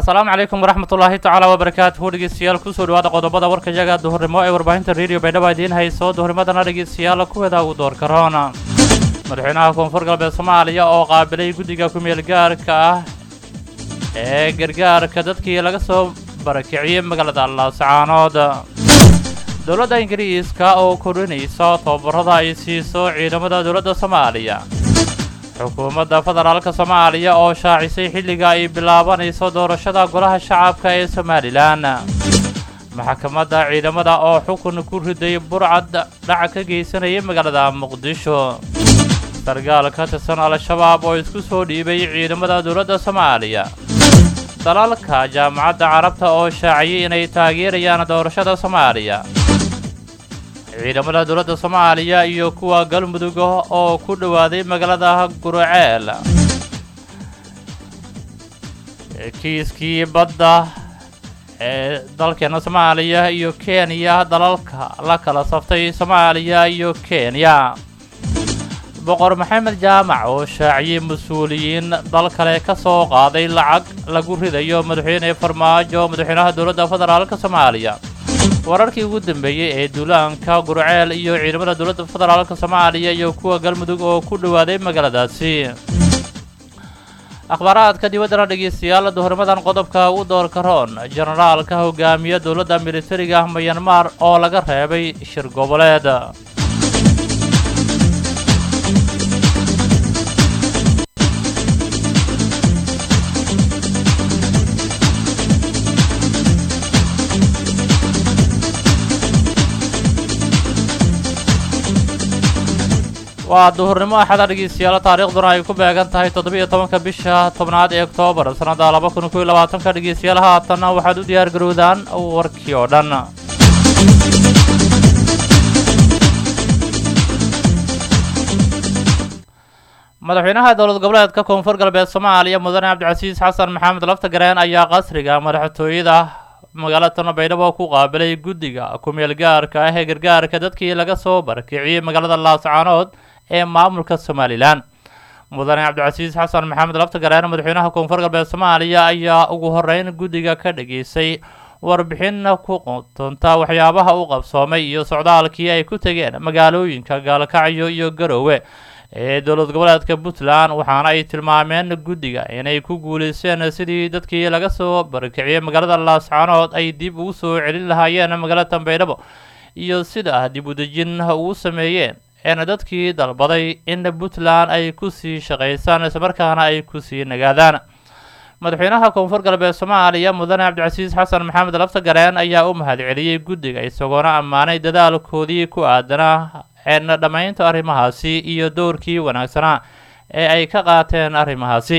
asalaamu calaykum waraxmat ullaahi tacaala wabarakaatuhu dhegeystayaal kusoo dhawaada qodobada warkayaga duhurnimo ee warbaahinta radio baydhabo idiin hayso duhurnimadana dhegeystayaal kuweeda ugu door karoona madaxweynaha koonfur galbeed soomaaliya oo qaabilay guddiga ku-meel gaarka ah ee gargaarka dadkii laga soo barakiciyey magaalada laascaanood dowladda ingiriiska oo korinaysa tababarada ay siiso ciidamada dowladda soomaaliya xukuumadda federaalka soomaaliya oo shaacisay xilliga ay bilaabanayso doorashada golaha shacabka ee somalilan maxkamadda ciidamada oo xukun ku riday burcad dhac ka geysanayay magaalada muqdisho sargaal ka tirsan al-shabaab oo isku soo dhiibay ciidamada dowladda soomaaliya dalalka jaamacadda carabta oo shaaciyay inay taageerayaan doorashada soomaaliya ciidamada dowladda soomaaliya iyo kuwa galmudug oo ku dhowaaday magaalada guraceel kiiskii badda ee dalkeena soomaaliya iyo kenya dalalka la kala saftay soomaaliya iyo kenya boqor maxamed jaamac oo shaaciyey mas-uuliyiin dal kale ka soo qaaday lacag lagu ridayo madaxweyne farmaajo madaxweynaha dowladda federaalka soomaaliya wararkii ugu dambeeyey ee duulaanka gurceel iyo ciidamada dowladda federaalka soomaaliya iyo kuwa galmudug oo ku dhowaaday magaaladaasi akhbaaraadka dibaddana dhegeystayaal duhurnimadan qodobka u doorka roon jenaraalka hogaamiya dowladda militariga mayanmar oo laga reebay shir goboleed waa duhurnimo axada dhegeystayaal taariikhduna ay ku beegan tahay toddobiiyo tobanka bisha tobnaad ee oktoobar sannadda laba kun koiyo labaatanka dhegeystayaal haatanna waxaad u diyaar garowdaan warkii oo dhan madaxweynaha dowlad goboleedka koonfur galbeed soomaaliya mudane cabdicasiis xasan maxamed laftagareen ayaa qasriga madaxtooyada magaalada baydhabo ku qaabilay guddiga ku-meel gaarka ah ee gargaarka dadkii laga soo barakiciyey magaalada laascaanood ee maamulka somalilan mudane cabdicasiis xasan maxamed laftagareen madaxweynaha koonfur galbeed soomaaliya ayaa ugu horeyn guddiga ka dhageysay warbixin ku quntunta waxyaabaha u qabsoomay iyo socdaalkii ay ku tegeen magaalooyinka gaalkacyo iyo garoowe ee dowlad goboleedka puntland waxaana ay tilmaameen guddiga inay ku guulaysteen sidii dadkii laga soo barakiciyey magaalada laascaanood ay dib ugu soo celin lahaayeen magaalada baydhabo iyo sida dib udejin ugu sameeyeen een dadkii dalbaday in puntland ay kusii shaqaysaan islamarkaana ay kusii nagaadaan madaxweynaha koonfur galbeed soomaaliya mudane cabdicasiis xasan maxamed laftagareen ayaa u mahadceliyey guddiga isagoona ammaanay dadaalkoodii ku aadanaa een dhammaynta arrimahaasi iyo dowrkii wanaagsanaa ee ay ka qaateen arrimahaasi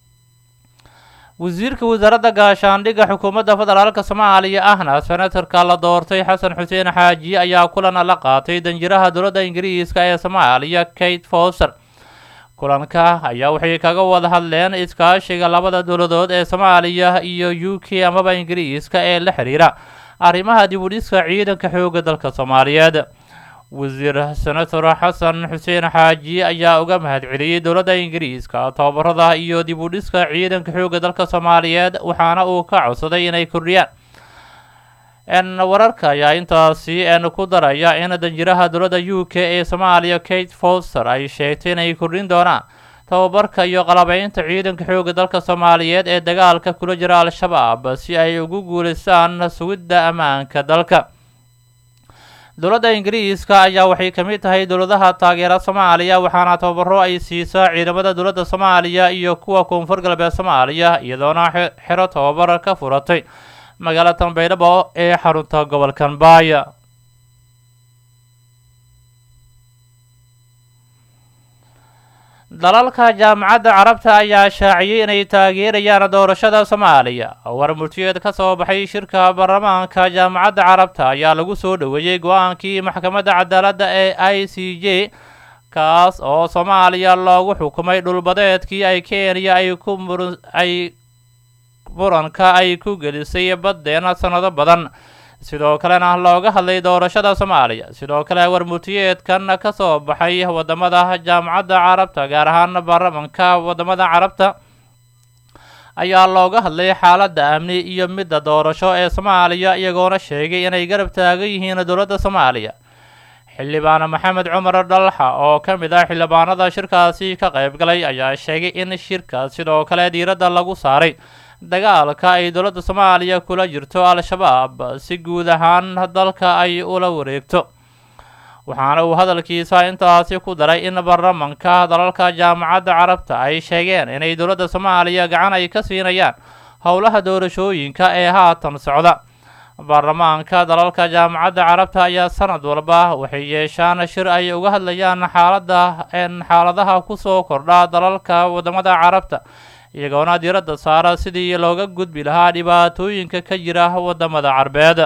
wasiirka wasaaradda gaashaandhigga xukuumadda federaalka soomaaliya ahna senatarka la doortay xasan xuseen xaaji ayaa kulan la qaatay danjiraha dowladda ingiriiska ee soomaaliya kate foster kulanka ayaa waxay kaga wada hadleen iskaashiga labada dowladood ee soomaaliya iyo u k amaba ingiriiska ee la xiriira arrimaha dib u dhiska ciidanka xoogga dalka soomaaliyeed wasiir senator xasan xuseen xaaji ayaa uga mahadceliyey dowladda ingiriiska tababarada iyo dib u dhiska ciidanka xoogga dalka soomaaliyeed waxaana uu ka codsaday inay kordhiyaan n wararka ayaa intaasi n ku daraya in danjiraha dowladda u k ee soomaaliya kate foster ay sheegtay inay kordhin doonaan tababarka iyo qalabeynta ciidanka xoogga dalka soomaaliyeed ee dagaalka kula jira al-shabaab si ay ugu guulaystaan sugidda ammaanka dalka dowladda ingiriiska ayaa waxay ka mid tahay dowladaha taageera soomaaliya waxaana tababaro ay siisaa ciidamada dowladda soomaaliya iyo kuwa koonfur galbeed soomaaliya iyadoona xero tababar ka furatay magaalada baydhabo ee xarunta gobolkan baaya dalalka jaamacadda carabta ayaa shaaciyey inay taageerayaan doorashada soomaaliya war multiyeed ka soo baxay shirka baarlamaanka jaamacadda carabta ayaa lagu soo dhoweeyey go-aankii maxkamadda cadaaladda ee i c j kaas oo soomaaliya loogu xukumay dhulbadeedkii ay kenya ay ku ay muranka ay ku gelisay baddeena sannado badan sidoo kalena looga hadlay doorashada soomaaliya sidoo kale warmurtiyeedkan ka soo baxay wadamada jaamacadda carabta gaar ahaan baarlamanka wadamada carabta ayaa looga hadlay xaaladda amni iyo midda doorasho ee soomaaliya iyagoona sheegay inay garab taagan yihiin dowladda soomaaliya xildhibaan maxamed cumar dhalxa oo ka mid ah xildhibaanada shirkaasi ka qayb galay ayaa sheegay in shirka sidoo kale diiradda lagu saaray dagaalka ay dowladda soomaaliya kula jirto al-shabaab si guud ahaan dalka ay ula wareegto waxaana uu hadalkiisa intaasi ku daray in baarlamanka dalalka jaamacadda carabta ay sheegeen inay dowladda soomaaliya gacan ay ka siinayaan howlaha doorashooyinka ee haatan socda baarlamaanka dalalka jaamacadda carabta ayaa sanad walba waxay yeeshaan shir ay uga hadlayaan xaaladda xaaladaha kusoo kordha dalalka wadamada carabta iyagoona diiradda saara sidii looga gudbi lahaa dhibaatooyinka ka jira wadamada carbeed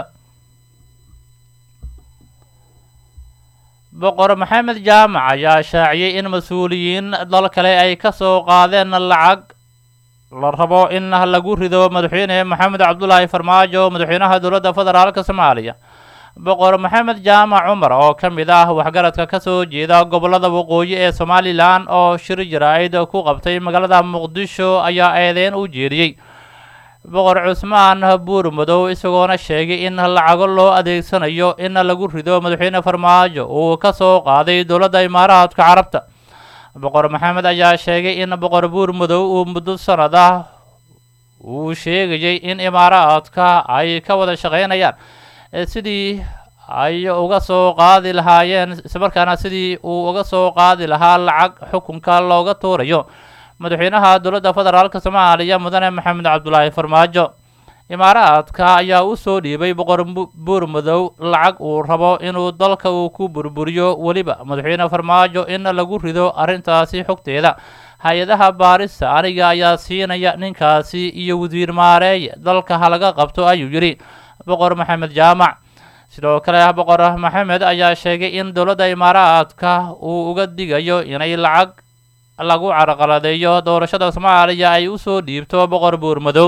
boqor maxamed jaamac ayaa shaaciyey in mas-uuliyiin dal kale ay ka soo qaadeen lacag la rabo in lagu rido madaxweyne maxamed cabdulaahi farmaajo madaxweynaha dowladda federaalka soomaaliya boqor maxamed jaamac cumar oo ka mid ah waxgaradka kasoo jeeda gobolada waqooyi ee somalilan oo shir jaraa'id ku qabtay magaalada muqdisho ayaa eedeyn u jeediyey boqor cusmaan buur madow isagoona sheegay in lacago loo adeegsanayo in lagu rido madaxweyne farmaajo uu ka soo qaaday dowladda imaaraadka carabta boqor maxamed ayaa sheegay in boqor buur madow uu muddo sanad ah uu sheegayay in imaaraadka ay ka wada shaqeynayaan sidii ay uga soo qaadi lahaayeen islamarkaana sidii uu uga soo qaadi lahaa lacag xukunka looga tuurayo madaxweynaha dowladda federaalk soomaaliya mudane maxamed cabdulaahi farmaajo imaaraadka ayaa u soo dhiibay boqor buur madow lacag uu rabo inuu dalka uu ku burburiyo weliba madaxweyne farmaajo in lagu rido arrintaasi xogteeda hay-adaha baarista aniga ayaa siinaya ninkaasi iyo wasiir maareeye dalka halaga qabto ayuu yidhi boqor maxamed jaamac sidoo kale boqor maxamed ayaa sheegay in dowladda imaaraadka uu uga digayo inay lacag lagu carqaladeeyo doorashada soomaaliya ay usoo dhiibto boqor buur madow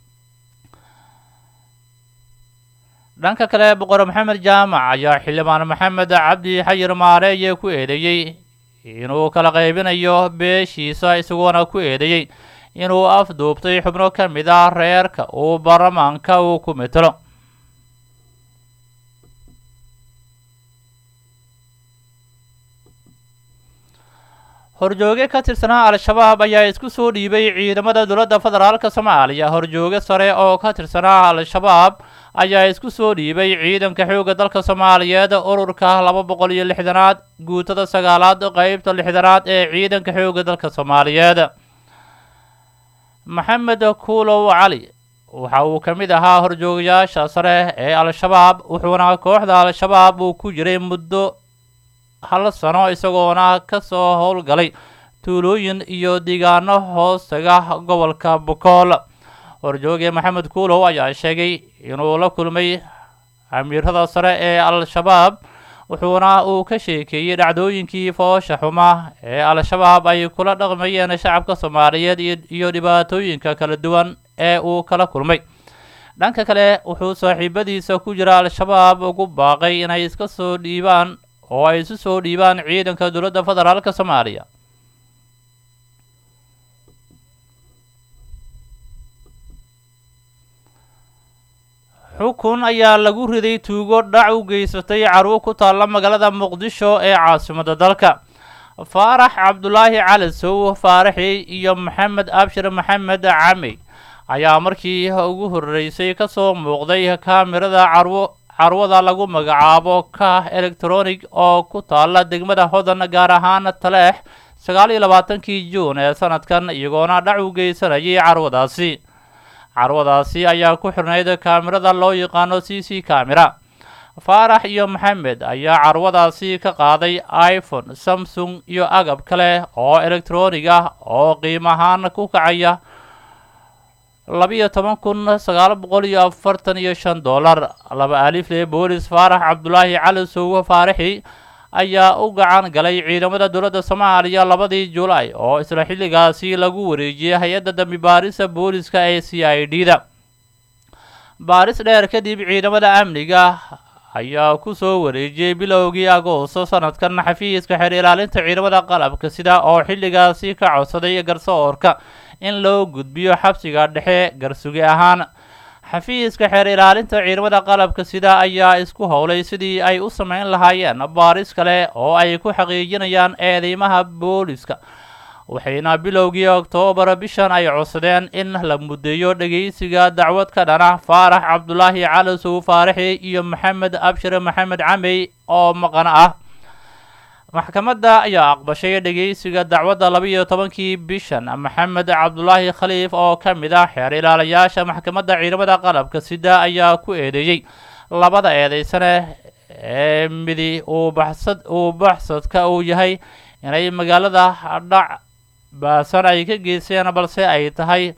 dhanka kale boqor maxamed jaamac ayaa xildhibaan maxamed cabdi xayir maareeye ku eedeeyey inuu kala qaybinayo beeshiisa isagoona ku eedeeyey inuu afduubtay xubno ka mid ah reerka uu baarlamaanka uu ku metelo horjooge ka tirsanaa al-shabaab ayaa isku soo dhiibay ciidamada dowladda federaalka soomaaliya horjooge sare oo ka tirsanaa al-shabaab ayaa isku soo dhiibay ciidanka xoogga dalka soomaaliyeed ururka laba boqol iyo lixdanaad guutada sagaalaad qeybta lixdanaad ee ciidanka xoogga dalka soomaaliyeed maxamed kuulow cali waxa uu ka mid ahaa horjoogayaasha sare ee al-shabaab wuxuuna kooxda al-shabaab uu ku jiray muddo hal sano isagoona ka soo howlgalay tuulooyin iyo deegaano hoostaga gobolka bokool horjooge maxamed kuulow ayaa sheegay inuu la kulmay amiirada sare ee al-shabaab wuxuuna uu ka sheekeeyey dhacdooyinkii foosha xuma ee al-shabaab ay kula dhaqmayeen shacabka soomaaliyeed iyo dhibaatooyinka kala duwan ee uu kala kulmay dhanka kale wuxuu saaxiibadiisa ku jira al-shabaab ugu baaqay inay iska soo dhiibaan oo ay isu soo dhiibaan ciidanka dowladda federaalka soomaaliya xukun ayaa lagu riday tuugo dhac u geysatay carwo ku taalla magaalada muqdisho ee caasimadda dalka faarax cabdulaahi cali sow faaraxi iyo maxamed abshir maxamed cami ayaa markii ugu horreysay ka soo muuqday kaamirada carwo carwada lagu magacaabo ka electronic oo ku taalla degmada hodan gaar ahaan taleex sagaal iyo labaatankii juun ee sanadkan iyagoona dhac u geysanayay carwadaasi carwadaasi ayaa ku xirnayd kaamirada loo yaqaano c c camera faarax iyo maxamed ayaa carwadaasi ka qaaday iphone samsung iyo agab kale oo electronig ah oo qiim ahaan ku kacaya labiyo toban kun sagaal boqol iyo afartan iyo shan dollar laba alifle boolis faarax cabdulaahi cali sowo faaraxi ayaa u gacan galay ciidamada dowladda soomaaliya labadii julaay oo isla xilligaasi lagu wareejiyey hay-adda dambi baarisa booliska ee c i d da baaris dheer kadib ciidamada amniga ayaa ku soo wareejiyey bilowgii agoosto sanadkan xafiiska xeer ilaalinta ciidamada qalabka sida oo xilligaasi ka codsaday garsoorka in loo gudbiyo xabsiga dhexe garsugi ahaan xafiiska xeer ilaalinta ciidamada qalabka sida ayaa isku howlay sidii ay u sameyn lahaayeen baaris kale oo ay ku xaqiijinayaan eedeymaha booliska waxayna bilowgii oktoobar bishan ay codsadeen in la muddeeyo dhegeysiga dacwad ka dhana faarax cabdulaahi cali sow faaraxi iyo maxamed abshir maxamed camey oo maqan ah maxkamadda ayaa aqbashay dhegeysiga dacwadda laba-iyo tobankii bishan maxamed cabdulaahi khaliif oo ka mid ah xeer ilaalayaasha maxkamadda ciidamada qalabka sida ayaa ku eedeeyey labada eedeysane ee midi uu baxsad uu baxsadka uu yahay inay magaalada dhac baasan ay ka geyseen balse ay tahay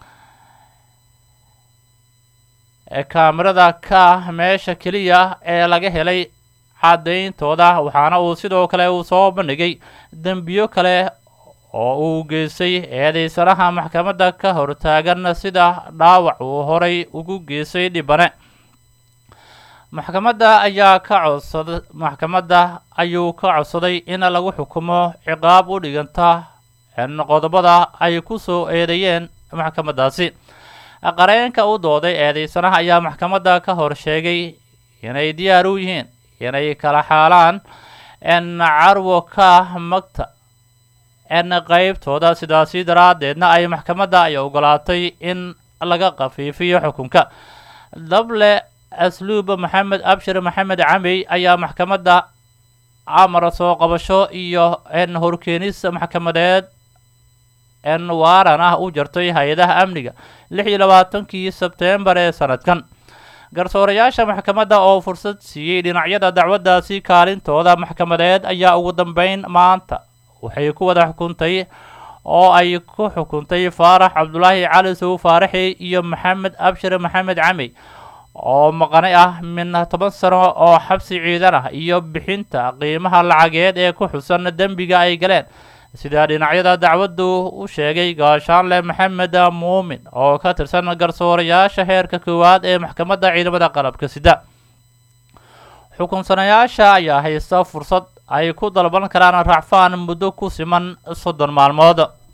kaamirada ka ah meesha keliya ee laga helay caddayntooda waxaana uu sidoo kale uu soo bandhigay dembiyo kale oo uu geystay eedeysanaha maxkamadda ka hortaagan sida dhaawac uu horay ugu geystay dhibane maxkamadda ayaa ka codsada maxkamadda ayuu ka codsaday in lagu xukumo ciqaab u dhiganta qodobada ay ku soo eedeeyeen maxkamaddaasi qareenka u dooday eedeysanaha ayaa maxkamadda ka hor sheegay inay diyaar u yihiin inay kala xaalaan n carwo ka magta n qeybtooda sidaasi daraaddeedna ay maxkamadda ay ogolaatay in laga khafiifiyo xukunka dable asluub maxamed abshir maxamed camey ayaa maxkamadda amar soo qabasho iyo n horkeenis maxkamadeed n waaran ah u jartay hay-adaha amniga lix iyo labaatankii sebteembar ee sanadkan garsoorayaasha maxkamadda oo fursad siiyey dhinacyada dacwaddaasi kaalintooda maxkamadeed ayaa ugu dambeyn maanta waxay ku wada xukuntay oo ay ku xukuntay faarax cabdulaahi cali sow faaraxi iyo maxamed abshir maxamed camey oo maqanay ah min toban sano oo xabsi ciidan ah iyo bixinta qiimaha lacageed ee ku xusan dembiga ay galeen sidaa dhinacyada dacwaddu u sheegay gaashaanle maxamed muumin oo ka tirsan garsoorayaasha heerka koowaad ee maxkamadda ciidamada qalabka sida xukunsanayaasha ayaa haysta fursad ay ku dalban karaan racfaan muddo ku siman soddon maalmood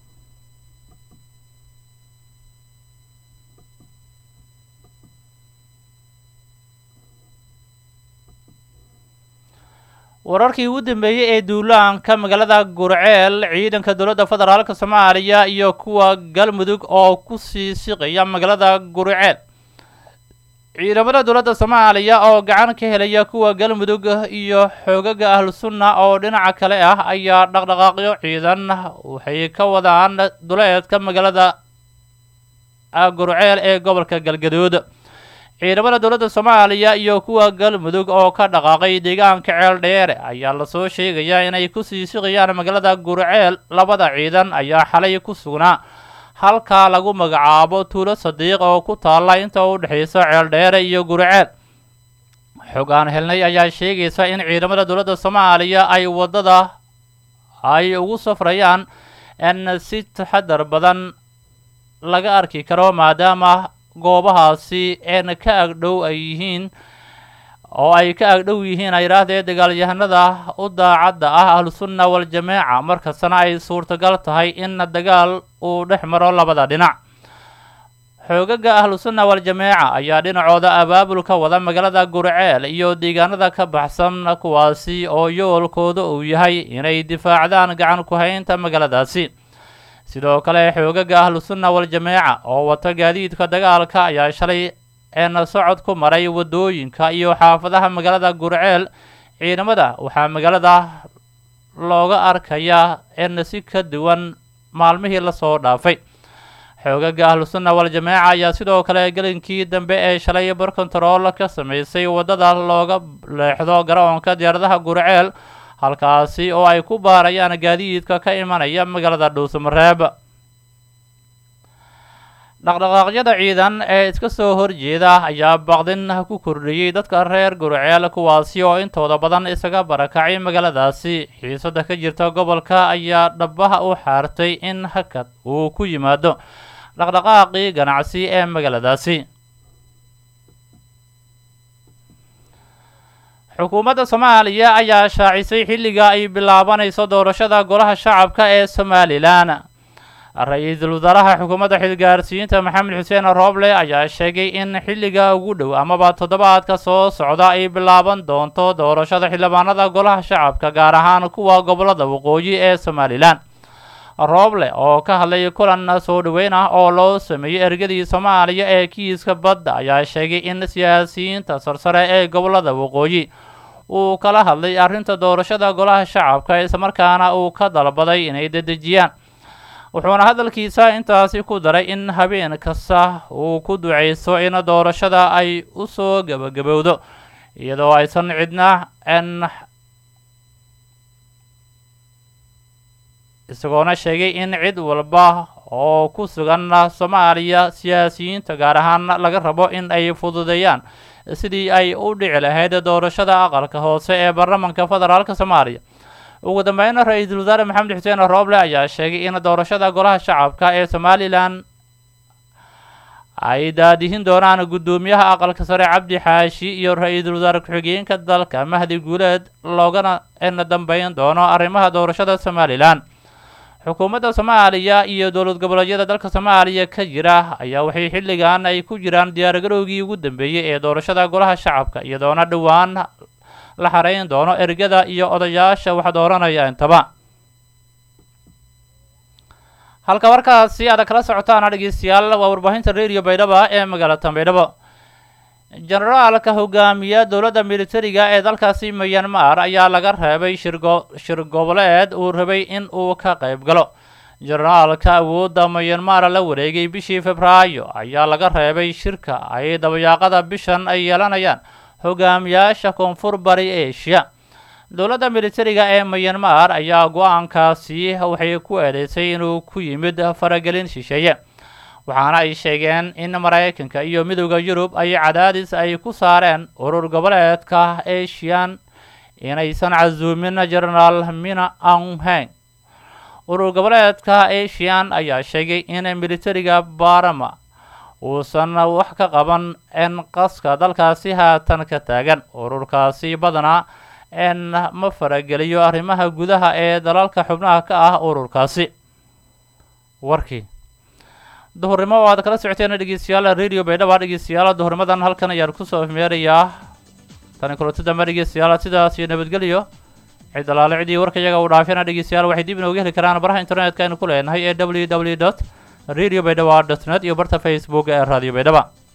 wararkii ugu dambeeyey ee duulaanka magaalada gurceel ciidanka dowladda federaalk soomaaliya iyo kuwa galmudug oo kusii siqaya magaalada gurceel ciidamada dowladda soomaaliya oo gacan ka helaya kuwa galmudug iyo xoogaga ahlu sunna oo dhinaca kale ah ayaa dhaqdhaqaaqyo ciidan waxay ka wadaan duleedka magaalada gurceel ee gobolka galgaduud ciidamada dowladda soomaaliya iyo kuwa galmudug oo ka dhaqaaqay deegaanka ceel dheere ayaa lasoo sheegayaa inay kusii siqayaan magaalada gurceel labada ciidan ayaa xalay ku sugnaa halkaa lagu magacaabo tuulo sadiiq oo ku taalla inta u dhexaysa ceel dheere iyo gurceel xog aan helnay ayaa sheegaysa in ciidamada dowladda soomaaliya ay waddada ay ugu safrayaan in si taxadar badan laga arki karo maadaama goobahaasi een ka agdhow ay yihiin oo ay ka agdhow yihiin ay yidhaahdee dagaalyahanada u daacadda ah ahlusunna waljamaaca markastana ay suurtagal tahay in dagaal uu dhex maro labada dhinac xoogaga ahlusunna waljamaaca ayaa dhinacooda abaabulka wada magaalada gurceel iyo deegaanada ka baxsan kuwaasi oo yoolkooda uu yahay inay difaacdaan gacan ku-haynta magaaladaasi sidoo kale xoogaga ahlusunna waljamaaca oo wata gaadiidka dagaalka ayaa shalay een socod ku maray waddooyinka iyo xaafadaha magaalada gurceel ciidamada waxaa magaalada looga arkayaa in si ka duwan maalmihii lasoo dhaafay xoogaga ahlusunna waljamaaca ayaa sidoo kale gelinkii dambe ee shalay barkontarool ka sameysay waddada looga leexdo garoonka diyaaradaha gurceel halkaasi oo ay ku baarayaan gaadiidka ka imanaya magaalada dhuusamareeb dhaqdhaqaaqyada ciidan ee iska soo horjeeda ayaa baqdin ku kordhiyey dadka reer gurceel kuwaasi oo intooda badan isaga barakacay magaaladaasi xiisada ka jirta gobolka ayaa dhabaha u xaartay in hakad uu ku yimaado dhaqdhaqaaqii ganacsi ee magaaladaasi xukuumadda soomaaliya ayaa shaacisay xilliga ay bilaabanayso doorashada golaha shacabka ee somalilan ra-iisul wasaaraha xukuumadda xilgaarsiinta maxamed xuseen rooble ayaa sheegay in xilliga ugu dhow amaba toddobaadka soo socda ay bilaaban doonto doorashada xildhibaanada golaha shacabka gaar ahaan kuwa gobolada waqooyi ee somalilan rooble oo ka hadlay kulan soo dhoweyn ah oo loo sameeyey ergadii soomaaliya ee kiiska badda ayaa sheegay in siyaasiyiinta sarsare ee gobolada waqooyi uu kala hadlay arrinta doorashada golaha shacabka islamarkaana uu ka dalbaday inay dedejiyaan wuxuuna hadalkiisa intaasi ku daray in habeen kasta uu ku duceysto in doorashada ay u soo gebagabowdo iyadoo aysan cidna n isagoona sheegay in cid walba oo ku sugan soomaaliya siyaasiyiinta gaar ahaan laga rabo in ay fududeeyaan sidii ay u dhici lahayd doorashada aqalka hoose ee baarlamanka federaalk soomaaliya ugu dambeyn ra-iisul wasaare maxamed xuseen rooble ayaa sheegay in doorashada golaha shacabka ee somalilan ay daadihin doonaan guddoomiyaha aqalka sare cabdi xaashi iyo ra-iisul wasaare ku-xigeenka dalka mahdi guuleed loogana n dambeyn doono arrimaha doorashada somalilan xukuumadda soomaaliya iyo dowlad goboleedyada dalka soomaaliya ka jira ayaa waxay xilligan ay ku jiraan diyaargarowgii ugu dambeeyey ee doorashada golaha shacabka iyadoona dhowaan la xareyn doono ergada iyo odayaasha wax dooranaya intaba halka warkaasi aad kala socotaan dhegeystayaal waa warbaahinta radio baydhaba ee magaalada baydhabo generaalka hogaamiya dowladda militariga ee dalkaasi myanmar ayaa laga reebay shirgo shir goboleed uu rabay in uu ka qayb galo generaalka awoodda myanmar la wareegay bishii februaayo ayaa laga reebay shirka ay dabayaaqada bishan ay yeelanayaan hogaamiyaasha koonfur bari asia dowladda militariga ee myanmar ayaa go-aankaasi waxay ku eedeysay inuu ku yimid faragelin shisheeye waxaana ay sheegeen in maraykanka iyo midooda yurub ay cadaadis ay ku saareen urur goboleedka asian inaysan casuumin genaraal mina aunheng urur goboleedka asian ayaa sheegay in militariga barama uusan wax ka qaban n qaska dalkaasi haatan ka taagan ururkaasi badanaa n ma farageliyo arrimaha gudaha ee dalalka xubnaha ka ah ururkaasi warkii duhurnimo oo aad kala socoteen dhegeystayaal radio baydhaba dhegeystayaal duhurnimadan halkan ayaan kusoo ifmeerayaa tani kulanti dambe dhegeystayaal sidaas iyo nabadgelyo cid alaale cidii warka iyaga uu dhaafiyana dhegeystayaal waxay dib inooga heli karaan baraha internetka aynu ku leenahay ee w w dot radio baydhaba dot net iyo barta facebook ee radio baydhaba